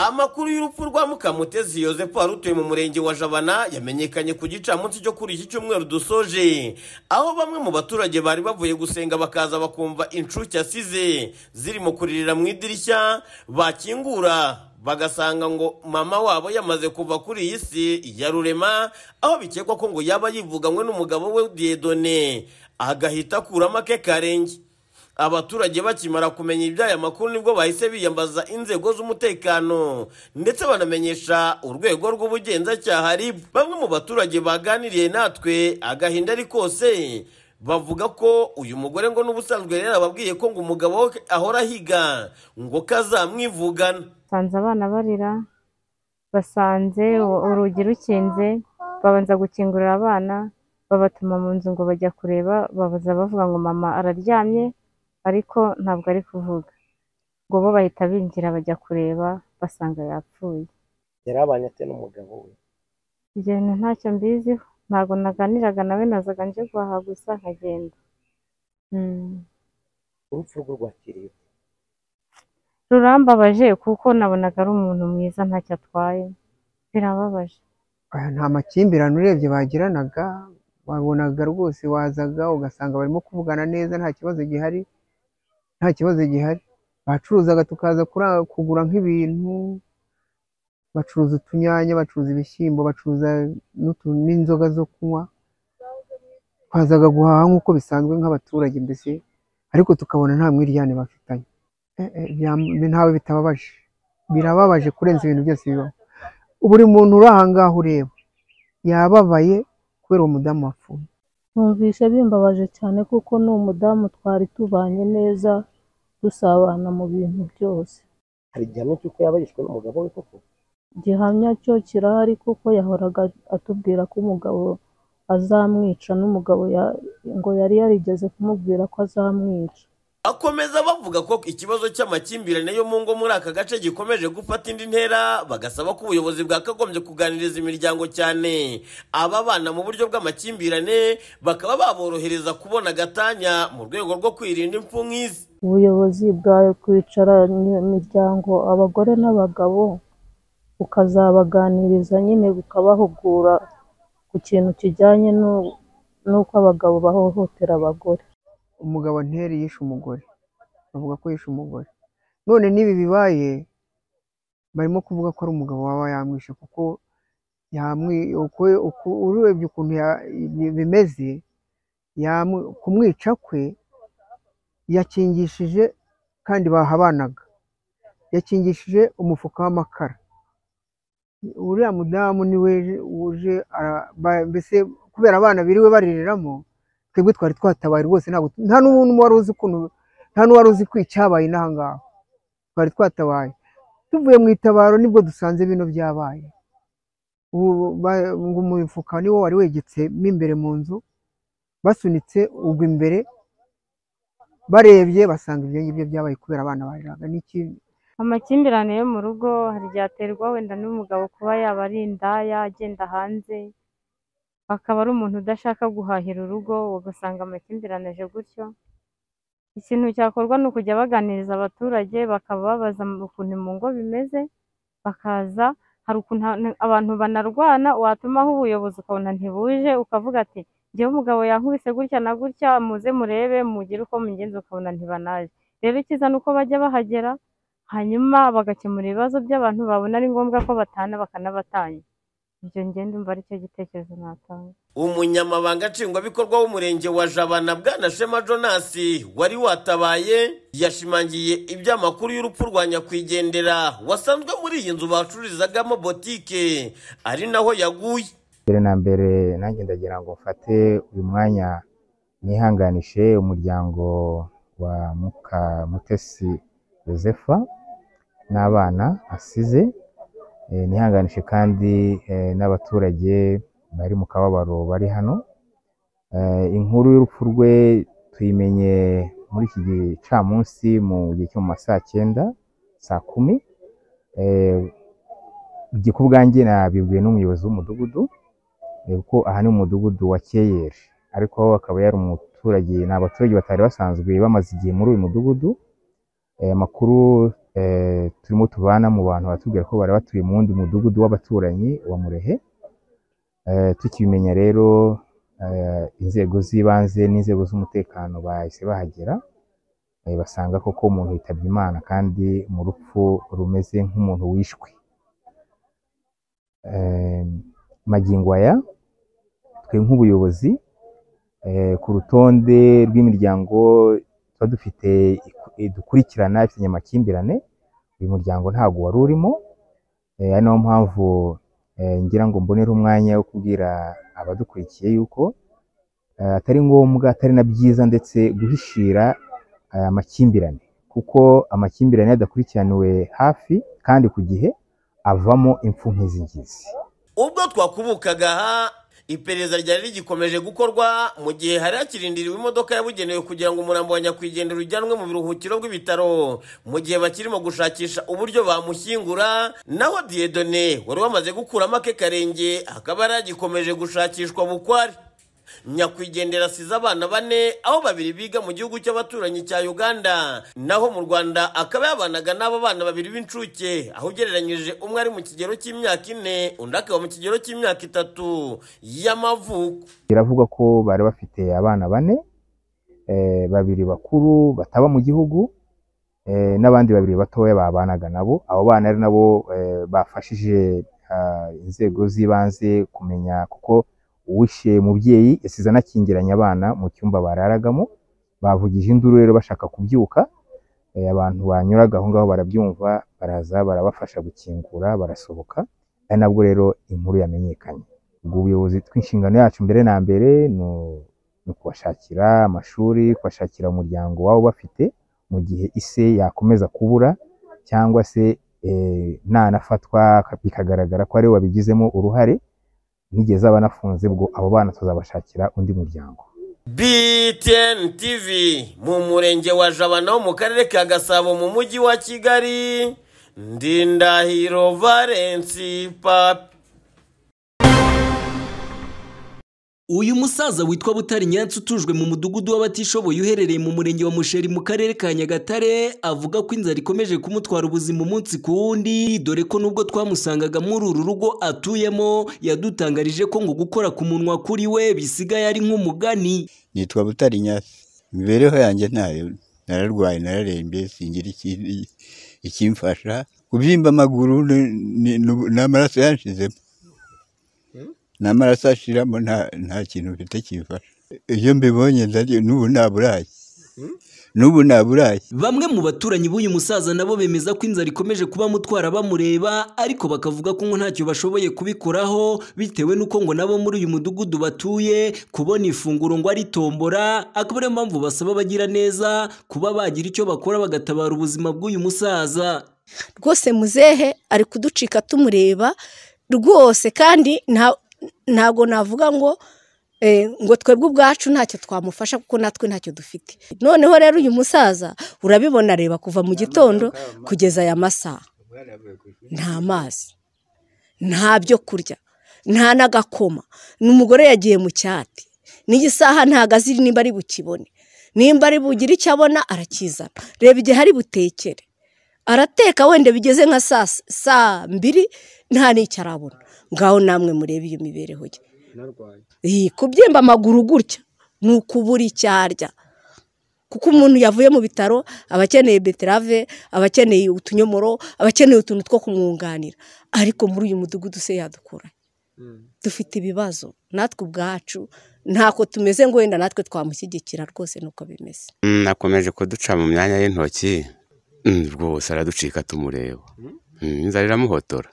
amakuru y'urupfu rwa mukamutezi yosefu wari utuye mu murenge wa jabana yamenyekanye ku gicamunsi cyo kuri iki cyumweru dusoje aho bamwe mu baturage bari bavuye gusenga bakaza bakumva inshuke asize zirimo kuririra mu idirishya bakingura bagasanga ngo mama wabo yamaze kuva kuri iyi si ya rurema aho bikekwa ko ngo yaba yivuganywe n'umugabo we diyedone agahita akuramo ake karenge abaturage bakimara kumenya iby'aya makuru nibwo bahise biyambaza inzego z'umutekano ndetse banamenyesha urwego rw'ubugenzacyaha rib bamwe mu baturage baganiriye natwe agahinda ari kose bavuga ko uyu mugore ngo n'ubusanzwe rero ababwiye ko ngo umugabo we ahora ahiga ngo kazamwivugana basanze abana barira basanze urugi rukinze babanza gukingurira abana babatuma mu nzu ngo bajya kureba babaza bavuga ngo mama araryamye ariko ntabwo ari kuvuga ngo bo bahita binjira bajya kureba basanga yapfuye yari abanye ate n'umugabo we igenda ntacyo mbiziho ntabwo naganiraga nawe nazaga nje guhaha gusa nkagenda Mm. urupfu rwe rwakiriye ute? rurambabaje kuko nabonaga ari umuntu mwiza ntacyo atwaye birababaje Aya nta makimbirane urebye bagiranaga wabonaga rwose wazaga ugasanga barimo kuvugana neza nta kibazo gihari nta kibazo gihari bacuruzaga tukaza kura- kugura nk'ibintu bacuruza utunyanya bacuruza ibishyimbo bacuruza n'utu- n'inzoga zo kunywa twazaga guhaha nk'uko bisanzwe nk'abaturage mbese ariko tukabona nta mwiryane bafitanye Eh, eh, byam- ntawe bitababaje birababaje kurenza ibintu byose bibaho buri muntu uri ahangaha ureba yababaye kubera uwo mudamu wapfuye numvise bimbabaje cyane kuko ni umudamu twari tubanye neza dusabana mu bintu byose hari igihamya cy'uko yaba yishwe n'umugabo we koko gihamya cyo kirahari kuko yahoraga atubwira ko umugabo azamwica n'umugabo ya- ngo yari yarigeze kumubwira ko azamwica akomeza bavuga ko ikibazo cy'amakimbirane yo mu ngo muri aka gace gikomeje gufata indi ntera bagasaba ko ubuyobozi bwakagombye kuganiriza imiryango cyane ababana mu buryo bw'amakimbirane bakaba baborohereza kubona agatanya mu rwego rwo kwirinda impfu nk'izi ubuyobozi bwawe kwicaranya imiryango abagore n'abagabo ukazabaganiriza nyine ukabahugura ku kintu kijyanye n'u- n'uko abagabo bahohotera abagore umugabo nteri yishe umugore bavuga ko yishe umugore none n'ibi bibaye barimo kuvuga ko ari umugabo waba yamwishe kuko yamwi- uko- uko- urebye ukuntu ya- bi- bimeze yamwi- kumwica kwe yakingishije kandi bahabanaga yakingishije umufuka w'amakara uriya mudamu niwe uje ara- ba- mbese kubera abana biriwe barireramo twebwe twari twatabaye rwose ntabwo nta n'umuntu wari uzi ukuntu nta n'uwari uzi ko icyabaye n'aha ngaha twari twatabaye tuvuye mu itabaro nibwo dusanze bino byabaye Ubu ba- ngo umufuka niwo wari wegetsemo imbere mu nzu basunitse ubwo imbere barebye basanga ibyo ngibyo byabaye kubera abana bariraga n'iki amakimbirane yo mu rugo hari igihe aterwa wenda n'umugabo kuba yaba ari indaya agenda hanze akaba ari umuntu udashaka guhahira urugo ugasanga amakimbirane aje gutyo ikintu cyakorwa ni ukujya baganiriza abaturage bakaba babaza ukuntu mu ngo bimeze bakaza hari ukuntu ha- abantu banarwana watumaho ubuyobozi ukabona ntibuje ukavuga ati njyewe umugabo yankubise gutya na gutya muze murebe mugire uko mugenza ukabona ntibanaje rero icyiza ni uko bajya bahagera hanyuma bagakemura ibibazo by'abantu babona ari ngombwa ko batana bakanabatanya ibyo ngenda umva aricyo gitekerezo natanga umunyamabanga nshingwabikorwa w'umurenge wa jabana bwana shema jonas wari watabaye yashimangiye iby'amakuru y'urupfu rwa nyakwigendera wasanzwe muri iyi nzu bacururizagamo botike ari naho yaguye mbere na mbere nanjye ndagira ngo mfate uyu mwanya nihanganishe umuryango wa mukamutesi yosefa n'abana asize Eh, nihanganishe kandi eh, n'abaturage bari mu kababaro bari hano Eh, inkuru y'urupfu rwe tuyimenye muri iki gicamunsi mu gihe cyo mu ma saa cyenda saa kumi Eh, njye ku bwanjye nabibwiwe n'umuyobozi w'umudugudu eh, kuko aha ni umudugudu wa keyeri ariko akaba yari umuturage ni abaturage batari basanzwe bamaze igihe muri uyu mudugudu Eh, amakuru eh, turimo tubana mu bantu batubwira ko bari batuye mu wundi mudugudu w'abaturanyi wa Murehe Eh, tukibimenya rero eh, inzego z'ibanze n'inzego z'umutekano bahise bahagera eh, basanga koko umuntu yitabye Imana kandi mu rupfu rumeze nk'umuntu wishwe Eh, magingo aya twe nk'ubuyobozi eh, ku rutonde rw'imiryango tuba dufite eh, dukurikirana ifitanye amakimbirane uyu muryango ntabwo wari urimo eh, ari nayo mpamvu eh, ngira ngo mbonere umwanya wo kubwira abadukurikiye yuko eh, atari ngombwa atari na byiza ndetse guhishira eh, amakimbirane kuko amakimbirane iyo adakurikiraniwe hafi kandi ku gihe avamo impfu nk'izi ngizi ubwo twakubukaga aha iperereza ryari rigikomeje gukorwa mu gihe hari hakirindiriwe imodoka yabugenewe kugira ngo umurambo wa nyakwigendera ujyanwe mu biruhukiro by'ibitaro mu gihe bakirimo gushakisha uburyo bamushyingura naho diyedone wari wamaze gukuramo ake karenge akaba yari agikomeje gushakishwa bukwari nyakwigendera asize abana bane aho babiri biga mu gihugu cy'abaturanyi cya uganda naho mu rwanda akaba yabanaga n'aba bana babiri b'incuke aho ugereranyije umwe ari mu kigero cy'imyaka ine undi akaba mu kigero cy'imyaka itatu y'amavuko biravugwa ko bari bafite abana bane eh, babiri bakuru bataba mu gihugu eh, n'abandi babiri batoya babanaga nabo abo bana ari nabo eh, bafashije ah, inzego z'ibanze kumenya kuko uwishe mubyeyi yasize anakingiranye abana mu cyumba bararagamo bavugije induru rero bashaka kubyuka eh, abantu banyuraga aho ngaho barabyumva baraza barabafasha gukingura barasohoka ari nabwo rero inkuru yamenyekanye ubwo ubuyobozi tw'inshingano yacu mbere na mbere ni u- ni ukubashakira amashuri kubashakira umuryango wabo bafite mu gihe ise yakomeza kubura cyangwa se eh, nanafatwa aka- bikagaragara ko ariwe wabigizemo uruhare nigeze abanafunze ubwo abo bana tuzabashakira undi muryango BTN TV mu murenge wa Jabana wo mu karere ka Gasabo mu mujyi wa Kigali Ndindahiro Valence Papi Uyu musaza witwa Butari Nyansi utujwe mu mudugudu w'abatishoboye uherereye mu murenge wa Musheri mu karere ka Nyagatare avuga ko inzara ikomeje kumutwara ubuzima umunsi ku wundi dore ko nubwo twamusangaga muri uru rugo atuyemo yadutangarije ko ngo gukora ku munwa kuri we bisigaye ari nk'umugani nitwa Butari Nyasi imibereho yanjye ntayo nararwaye nararembye singira ikindi ikimfasha kubyimba amaguru ni- ni- ni- n'amaraso yanshizemo n'amaraso ashiramo nta nta kintu mfite kimfasha iyo mbibonye ndarya n'ubu nta burayi n'ubu nta burayi Bamwe mu baturanyi b'uyu musaza nabo bemeza ko inzara ikomeje kuba mutwara bamureba ariko bakavuga ko ngo ntacyo bashoboye kubikuraho bitewe n'uko ngo nabo muri uyu mudugudu batuye kubona ifunguro ngo ari tombora akaba ariyo mpamvu basaba abagira neza kuba bagira icyo bakora bagatabara ubuzima bw'uyu musaza. rwose muzehe ari kuducika tumureba rwose kandi nta- ntabwo navuga ngo eh, ngo twebwe ubwacu ntacyo twamufasha kuko natwe ntacyo dufite noneho rero uyu musaza urabibona areba kuva mu gitondo kugeza aya masaha nta mazi nta byo kurya nta n'agakoma n'umugore yagiye mu cyati n'iyi saha ntabwo azi nimba ari bukibone nimba ari bugire icyo abona arakizana reba igihe ari butekere arateka wenda bigeze nka saa s- saa mbiri nta n'icyo arabona ngaho namwe murebe iyo mibereho ye Iyi, kubyimba amaguru gutya ni ukubura icyo arya kuko umuntu yavuye mu bitaro aba akeneye beterave aba akeneye utunyomoro aba akeneye utuntu two kumwunganira ariko muri uyu mudugudu se yadukura dufite ibibazo natwe ubwacu ntako tumeze ngo wenda natwe twamushyigikira rwose nuko bimeze Mm, akomeje kuduca mu myanya y'intoki Mm, rwose araducika tumureba Mm, inzara iramuhotora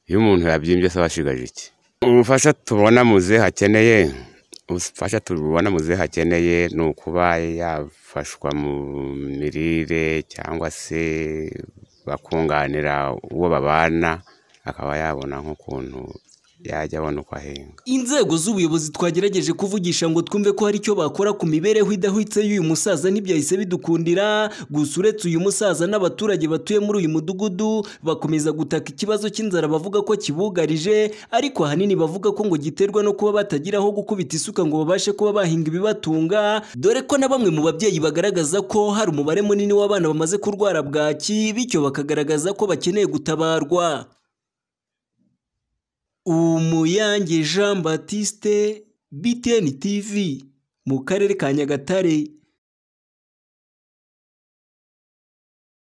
iyo umuntu yabyimbye se washigaje iki ubufasha tubona muze hakeneye ubufasha tubona muze hakeneye ni ukuba yafashwa mu mirire cyangwa se bakunganira uwo babana akaba yabona nk'ukuntu yajya abona uko ahenga inzego z'ubuyobozi twagerageje kuvugisha ngo twumve ko hari icyo bakora ku mibereho idahwitse y'uyu musaza ntibyahise bidukundira gusa uretse uyu musaza n'abaturage batuye muri uyu mudugudu bakomeza gutaka ikibazo cy'inzara bavuga ko kibugarije ariko ahanini bavuga ko ngo giterwa no kuba batagira aho gukubita isuka ngo babashe kuba bahinga ibibatunga dore ko na bamwe mu babyeyi bagaragaza ko hari umubare munini w'abana bamaze kurwara bwaki bityo bakagaragaza ko bakeneye gutabarwa umuyange jean batiste btn tv mu karere ka nyagatare